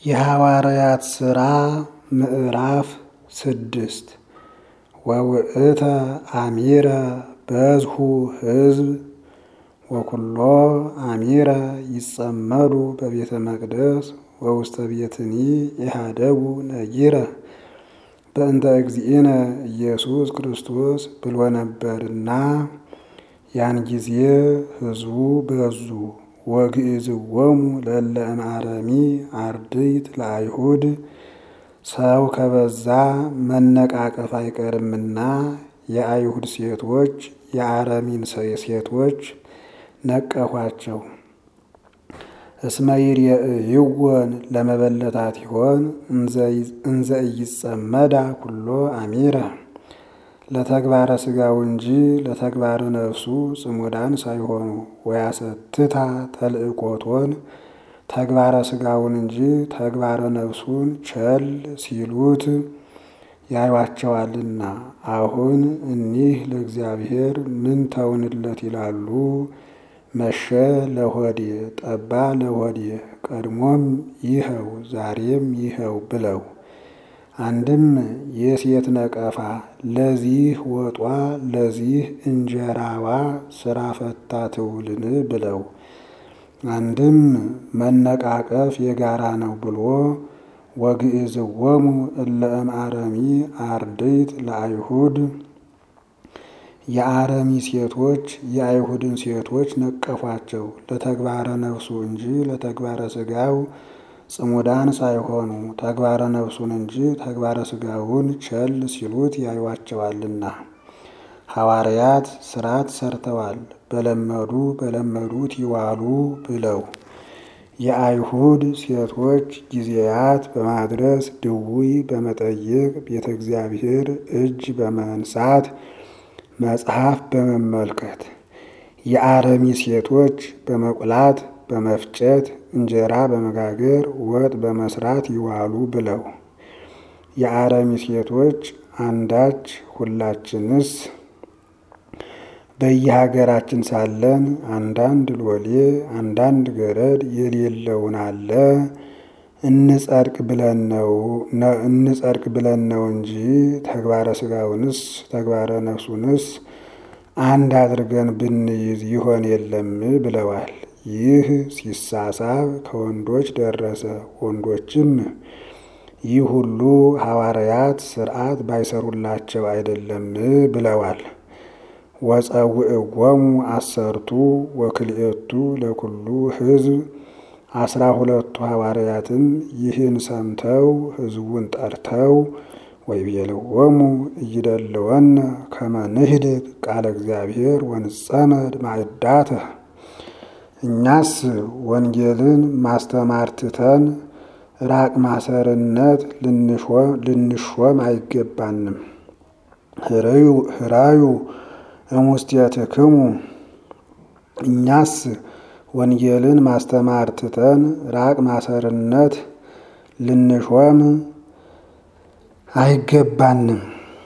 የሐዋርያት ሥራ ምዕራፍ ስድስት ወውእተ አሚረ በዝሁ ሕዝብ ወኩሎ አሚረ ይጸመዱ በቤተ መቅደስ ወውስተ ቤትኒ ኢሃደጉ ነጊረ በእንተ እግዚእነ ኢየሱስ ክርስቶስ ብሎ ነበርና ያን ጊዜ ሕዝቡ በዙ። ወግእዝዎሙ ለእለ እምአረሚ አርድእት ለአይሁድ ሰው ከበዛ መነቃቀፍ አይቀርምና የአይሁድ ሴቶች የአረሚን ሴቶች ነቀፏቸው። እስመ ይርየእይወን ለመበለታት ይሆን እንዘ ኢይጸመዳ ኩሎ አሚረ ለተግባረ ሥጋው እንጂ ለተግባረ ነፍሱ ጽሙዳን ሳይሆኑ ወያሰትታ ተልእኮቶን ተግባረ ሥጋውን እንጂ ተግባረ ነፍሱን ቸል ሲሉት ያዩዋቸዋልና። አሁን እኒህ ለእግዚአብሔር ምን ተውንለት ይላሉ። መሸ ለሆዴ ጠባ ለሆዴ ቀድሞም ይኸው ዛሬም ይኸው ብለው አንድም የሴት ነቀፋ ለዚህ ወጧ ለዚህ እንጀራዋ ስራ ፈታ ትውልን ብለው አንድም መነቃቀፍ የጋራ ነው ብሎ ወግእዝዎሙ እለ እምአረሚ አርድእት ለአይሁድ የአረሚ ሴቶች የአይሁድን ሴቶች ነቀፏቸው። ለተግባረ ነፍሱ እንጂ ለተግባረ ሥጋው ጽሙዳን ሳይሆኑ ተግባረ ነፍሱን እንጂ ተግባረ ሥጋውን ቸል ሲሉት ያዩዋቸዋልና። ሐዋርያት ሥርዓት ሰርተዋል በለመዱ በለመዱት ይዋሉ ብለው የአይሁድ ሴቶች ጊዜያት በማድረስ ድውይ በመጠየቅ ቤተ እግዚአብሔር እጅ በመንሳት መጽሐፍ በመመልከት የአረሚ ሴቶች በመቁላት በመፍጨት እንጀራ በመጋገር ወጥ በመስራት ይዋሉ ብለው የአረሚ ሴቶች አንዳች ሁላችንስ በየሀገራችን ሳለን አንዳንድ ሎሌ አንዳንድ ገረድ የሌለውን አለ እንጸድቅ ብለን ነው እንጸድቅ ብለን ነው እንጂ ተግባረ ሥጋውንስ ተግባረ ነፍሱንስ አንድ አድርገን ብንይዝ ይሆን የለም ብለዋል። ይህ ሲሳሳብ ከወንዶች ደረሰ። ወንዶችም ይህ ሁሉ ሐዋርያት ሥርዓት ባይሰሩላቸው አይደለም ብለዋል። ወጸውዕዎሙ አሰርቱ ወክልኤቱ ለኩሉ ሕዝብ አስራ ሁለቱ ሐዋርያትም ይህን ሰምተው ሕዝቡን ጠርተው ወይቤልዎሙ እይደልወነ ከመ ንህድግ ቃለ እግዚአብሔር ወንጸመድ ማዕዳተ እኛስ ወንጌልን ማስተማር ትተን ራቅ ማሰርነት ልንሾም አይገባንም። ህራዩ እሙስቴትክሙ እኛስ ወንጌልን ማስተማር ትተን ራቅ ማሰርነት ልንሾም አይገባንም።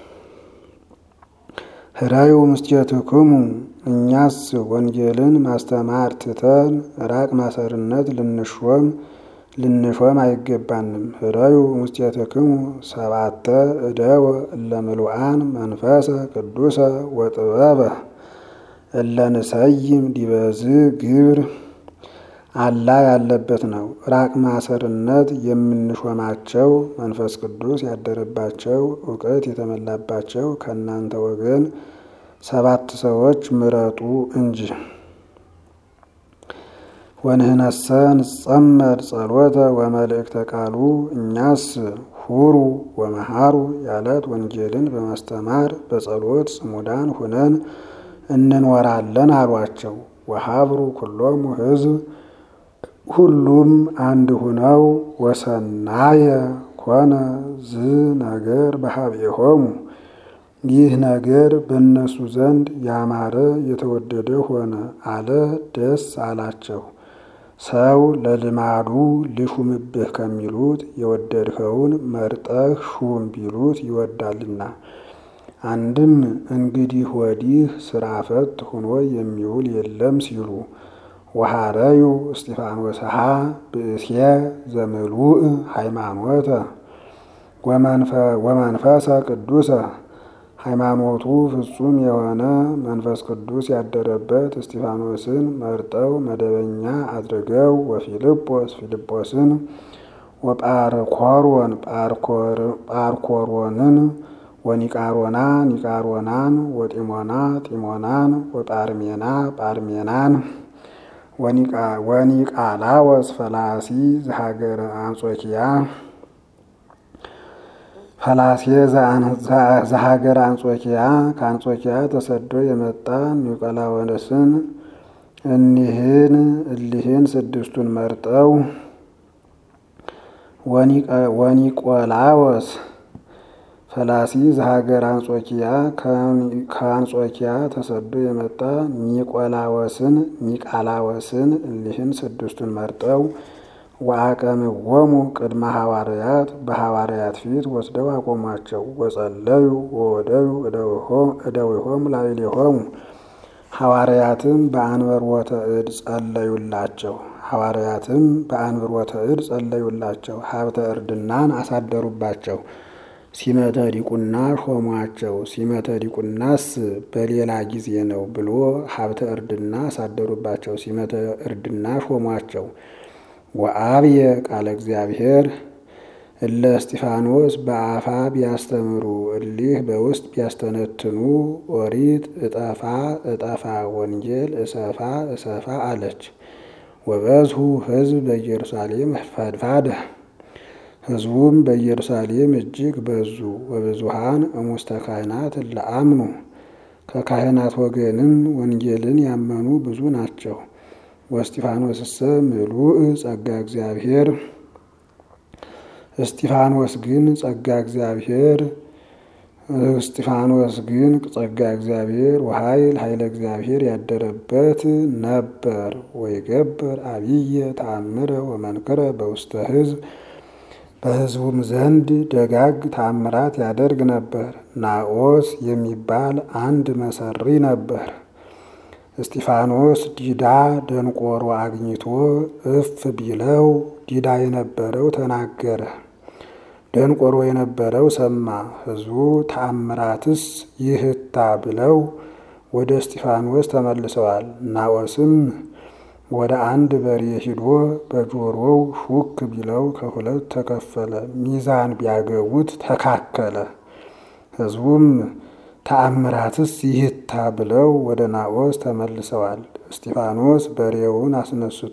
ህራዩ እሙስቴትክሙ እኛስ ወንጌልን ማስተማር ትተን ራቅ ማሰርነት ልንሾም ልንሾም አይገባንም። ህራዩ እሙስቴትክሙ ሰባተ እደወ እለ ምሉአን መንፈሰ ቅዱሰ ወጥበበ እለ ንሰይም ዲበዝ ግብር አላ ያለበት ነው። ራቅ ማሰርነት የምንሾማቸው መንፈስ ቅዱስ ያደረባቸው እውቀት የተመላባቸው ከእናንተ ወገን ሰባት ሰዎች ምረጡ እንጂ። ወንህነሰ ንጸመድ ጸሎተ ወመልእክተ ቃሉ እኛስ ሁሩ ወመሃሩ ያለት ወንጌልን በማስተማር በጸሎት ጽሙዳን ሁነን እንኖራለን አሏቸው። ወሀብሩ ኩሎሙ ሕዝብ ሁሉም አንድ ሁነው ወሰናየ ኮነ ዝ ነገር በሀቤሆሙ ይህ ነገር በእነሱ ዘንድ ያማረ የተወደደ ሆነ አለ። ደስ አላቸው። ሰው ለልማዱ ልሹምብህ ከሚሉት የወደድኸውን መርጠህ ሹም ቢሉት ይወዳልና። አንድም እንግዲህ ወዲህ ስራ ፈት ሆኖ የሚውል የለም ሲሉ ወሃረዩ እስጢፋኖስሃ ብእሴ ዘምሉእ ሃይማኖተ ወመንፈሰ ቅዱሰ ሃይማኖቱ ፍጹም የሆነ መንፈስ ቅዱስ ያደረበት እስጢፋኖስን መርጠው መደበኛ አድርገው ወፊልጶስ ፊልጶስን ወጳርኮሮን ጳርኮሮንን ወኒቃሮና ኒቃሮናን ወጢሞና ጢሞናን ወጳርሜና ጳርሜናን ወኒቃላወስ ፈላሲ ዘሀገረ አንጾኪያ ፈላሴ ዘሀገረ አንጾኪያ ከአንጾኪያ ተሰዶ የመጣ ኒቆላወስን እኒህን እሊህን ስድስቱን መርጠው ወኒቆላወስ ፈላሲ ዘሀገር አንጾኪያ ከአንጾኪያ ተሰዶ የመጣ ኒቆላወስን ኒቃላወስን እሊህን ስድስቱን መርጠው ወአቀምዎሙ ቅድመ ሐዋርያት በሐዋርያት ፊት ወስደው አቆሟቸው። ወጸለዩ ወወደዩ እደዊሆሙ ላዕሌሆሙ ሐዋርያትም በአንብሮተ እድ ጸለዩላቸው። ሐዋርያትም በአንብሮተ እድ ጸለዩላቸው። ሀብተ እርድናን አሳደሩባቸው። ሲመተ ዲቁና ሾሟቸው። ሲመተ ዲቁናስ በሌላ ጊዜ ነው ብሎ ሀብተ እርድና አሳደሩባቸው። ሲመተ እርድና ሾሟቸው። ወአብየ ቃለ እግዚአብሔር እለ እስጢፋኖስ በአፋ ቢያስተምሩ እሊህ በውስጥ ቢያስተነትኑ ኦሪት እጠፋ እጠፋ ወንጌል እሰፋ እሰፋ አለች። ወበዝሁ ሕዝብ በኢየሩሳሌም ፈድፋደ ሕዝቡም በኢየሩሳሌም እጅግ በዙ። ወብዙሃን እሙስተ ካህናት ለአምኑ ከካህናት ወገንም ወንጌልን ያመኑ ብዙ ናቸው። ወእስጢፋኖስሰ ምሉእ ጸጋ እግዚአብሔር እስጢፋኖስ ግን ጸጋ እግዚአብሔር እስጢፋኖስ ግን ጸጋ እግዚአብሔር ወኃይል ኃይለ እግዚአብሔር ያደረበት ነበር። ወይገብር አብየ ተአምረ ወመንክረ በውስተ ሕዝብ በሕዝቡም ዘንድ ደጋግ ተአምራት ያደርግ ነበር። ናኦስ የሚባል አንድ መሰሪ ነበር። እስጢፋኖስ ዲዳ ደንቆሮ አግኝቶ እፍ ቢለው ዲዳ የነበረው ተናገረ፣ ደንቆሮ የነበረው ሰማ። ሕዝቡ ተአምራትስ ይህታ ብለው ወደ እስጢፋኖስ ተመልሰዋል። ናኦስም ወደ አንድ በሬ ሂዶ በጆሮው ሹክ ቢለው ከሁለት ተከፈለ፣ ሚዛን ቢያገቡት ተካከለ። ሕዝቡም ተአምራትስ ይህታ ብለው ወደ ናኦስ ተመልሰዋል። እስጢፋኖስ በሬውን አስነስቶ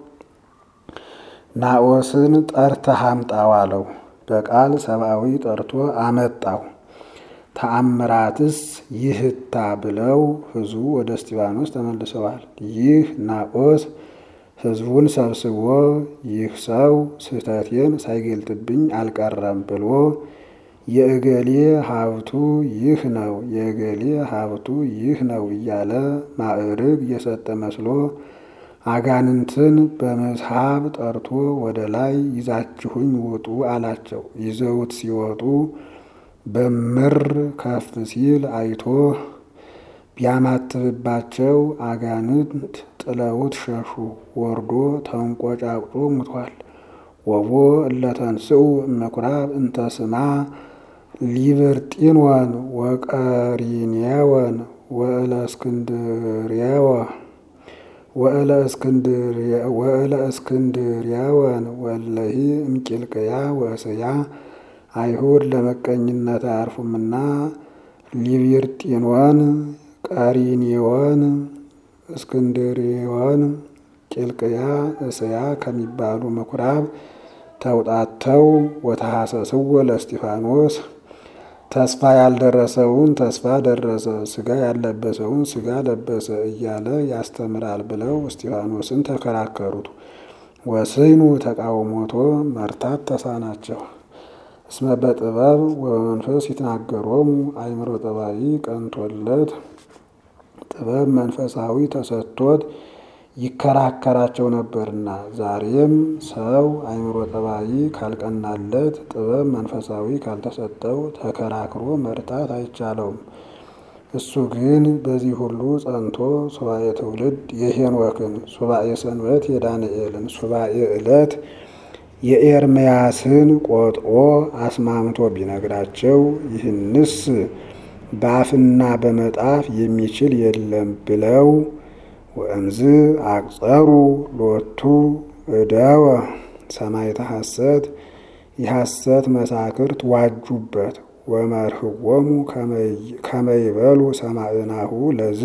ናኦስን ጠርተህ አምጣው አለው። በቃል ሰብአዊ ጠርቶ አመጣው። ተአምራትስ ይህታ ብለው ሕዝቡ ወደ እስጢፋኖስ ተመልሰዋል። ይህ ናኦስ ሕዝቡን ሰብስቦ ይህ ሰው ስህተቴን ሳይገልጥብኝ አልቀረም ብሎ የእገሌ ሀብቱ ይህ ነው፣ የእገሌ ሀብቱ ይህ ነው እያለ ማዕርግ የሰጠ መስሎ አጋንንትን በመስሐብ ጠርቶ ወደ ላይ ይዛችሁኝ ውጡ አላቸው። ይዘውት ሲወጡ በምር ከፍ ሲል አይቶ ቢያማትብባቸው አጋንንት ጥለውት ሸሹ። ወርዶ ተንቆጫቁጦ ሙቷል። ወቦ እለተንስኡ እምኩራብ እንተ ስማ ሊብርጢንወን ወቀሪኔወን ወእለ እስክንድርያወን ወለሂ እምቂልቅያ ወእስያ አይሁድ ለመቀኝነት አያርፉምና ሊብርጢንወን፣ ቀሪኔወን፣ እስክንድርዮን፣ ቂልቅያ፣ እስያ ከሚባሉ ምኩራብ ተውጣተው ወተሐሰስዎ ለእስጢፋኖስ ተስፋ ያልደረሰውን ተስፋ ደረሰ፣ ስጋ ያለበሰውን ስጋ ለበሰ እያለ ያስተምራል ብለው እስጢፋኖስን ተከራከሩት። ወስኑ ተቃውሞቶ መርታት ተሳናቸው። እስመ በጥበብ ወበመንፈስ ይትናገሮሙ አእምሮ ጠባይ ቀንቶለት ጥበብ መንፈሳዊ ተሰጥቶት ይከራከራቸው ነበርና። ዛሬም ሰው አእምሮ ጠባይ ካልቀናለት ጥበብ መንፈሳዊ ካልተሰጠው ተከራክሮ መርታት አይቻለውም። እሱ ግን በዚህ ሁሉ ጸንቶ ሱባኤ ትውልድ የሄኖክን፣ ሱባኤ ሰንበት የዳንኤልን፣ ሱባኤ ዕለት የኤርምያስን ቆጥሮ አስማምቶ ቢነግራቸው ይህንስ በአፍና በመጣፍ የሚችል የለም ብለው ወእምዝ አቅጸሩ ሎቱ እደወ ሰማዕተ ሐሰት የሐሰት መሳክርት ዋጁበት ወመርህዎሙ ከመይበሉ ሰማዕናሁ ለዝ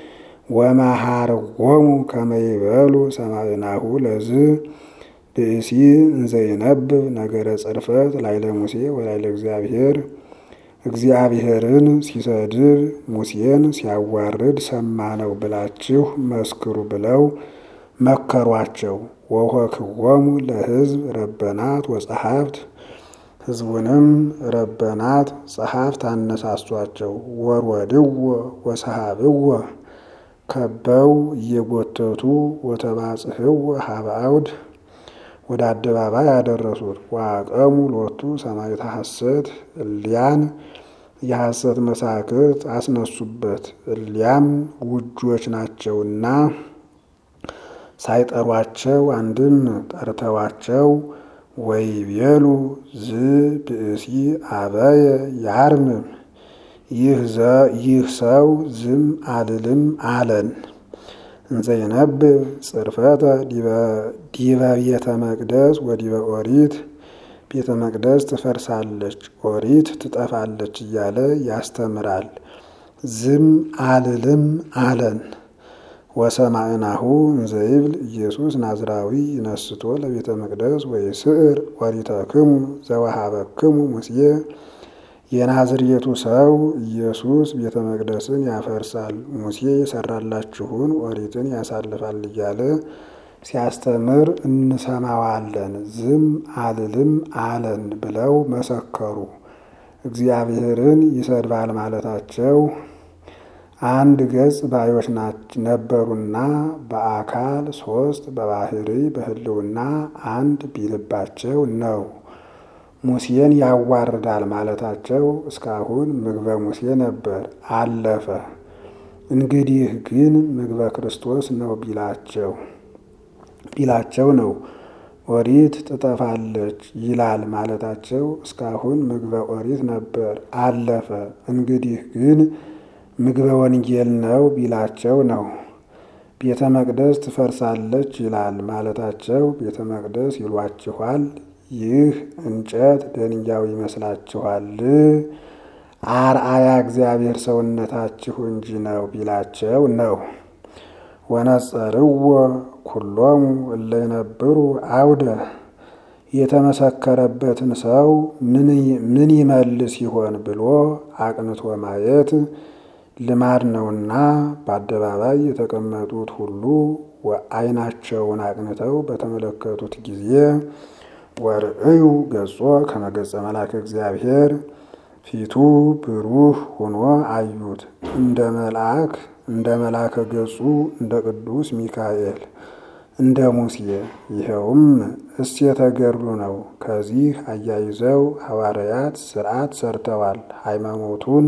ወመሃርዎሙ ከመይበሉ ሰማዕናሁ ለዝ ብእሲ እንዘይነብብ ነገረ ጽርፈት ላይለ ሙሴ ወላይለ እግዚአብሔር እግዚአብሔርን ሲሰድብ ሙሴን ሲያዋርድ ሰማነው ብላችሁ መስክሩ ብለው መከሯቸው። ወሆክዎሙ ለሕዝብ ረበናት ወጸሐፍት ሕዝቡንም ረበናት ጸሐፍት አነሳሷቸው። ወርወድዎ ወሰሃብዎ ከበው እየጎተቱ ወተባጽሕዎ ሀበ አውድ ወደ አደባባይ ያደረሱት። ዋቀሙ ሎቱ ሰማዕተ ሐሰት እሊያን የሐሰት መሳክርት አስነሱበት። እሊያም ውጆች ናቸውና ሳይጠሯቸው አንድም ጠርተዋቸው ወይቤሉ ዝ ብእሲ አበየ ያርምም ይህ ሰው ዝም አልልም አለን። እንዘይነብብ ጽርፈተ ዲበ ቤተ መቅደስ ወዲበ ኦሪት ቤተ መቅደስ ትፈርሳለች፣ ኦሪት ትጠፋለች እያለ ያስተምራል። ዝም አልልም አለን። ወሰማዕናሁ እንዘይብል ኢየሱስ ናዝራዊ ይነስቶ ለቤተ መቅደስ ወይስዕር ኦሪተክሙ ዘወሃበክሙ ሙሴ የናዝሬቱ ሰው ኢየሱስ ቤተ መቅደስን ያፈርሳል፣ ሙሴ የሰራላችሁን ኦሪትን ያሳልፋል እያለ ሲያስተምር እንሰማዋለን። ዝም አልልም አለን ብለው መሰከሩ። እግዚአብሔርን ይሰድባል ማለታቸው አንድ ገጽ ባዮች ነበሩና በአካል ሶስት በባህሪ በሕልውና አንድ ቢልባቸው ነው። ሙሴን ያዋርዳል ማለታቸው እስካሁን ምግበ ሙሴ ነበር፣ አለፈ። እንግዲህ ግን ምግበ ክርስቶስ ነው ቢላቸው ቢላቸው ነው። ኦሪት ትጠፋለች ይላል ማለታቸው እስካሁን ምግበ ኦሪት ነበር፣ አለፈ። እንግዲህ ግን ምግበ ወንጌል ነው ቢላቸው ነው። ቤተ መቅደስ ትፈርሳለች ይላል ማለታቸው ቤተ መቅደስ ይሏችኋል ይህ እንጨት ደንጊያው ይመስላችኋል? አርአያ እግዚአብሔር ሰውነታችሁ እንጂ ነው ቢላቸው ነው። ወነጸርዎ ኩሎሙ እለ ይነብሩ አውደ የተመሰከረበትን ሰው ምን ይመልስ ይሆን ብሎ አቅንቶ ማየት ልማድ ነውና በአደባባይ የተቀመጡት ሁሉ ዓይናቸውን አቅንተው በተመለከቱት ጊዜ ወርእዩ ገጾ ከመገጸ መልአከ እግዚአብሔር ፊቱ ብሩህ ሆኖ አዩት። እንደ መልአክ እንደ መልአከ ገጹ እንደ ቅዱስ ሚካኤል እንደ ሙሴ። ይኸውም እሴተ ገድሉ ነው። ከዚህ አያይዘው ሐዋርያት ሥርዓት ሰርተዋል። ሃይማኖቱን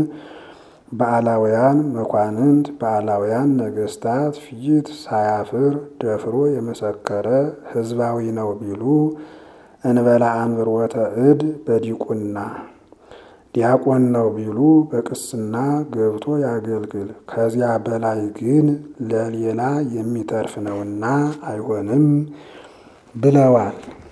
በአላውያን መኳንንት በአላውያን ነገሥታት ፊት ሳያፍር ደፍሮ የመሰከረ ሕዝባዊ ነው ቢሉ እንበላ አንብሮተ እድ በዲቁና ዲያቆን ነው ቢሉ በቅስና ገብቶ ያገልግል። ከዚያ በላይ ግን ለሌላ የሚተርፍ ነውና አይሆንም ብለዋል።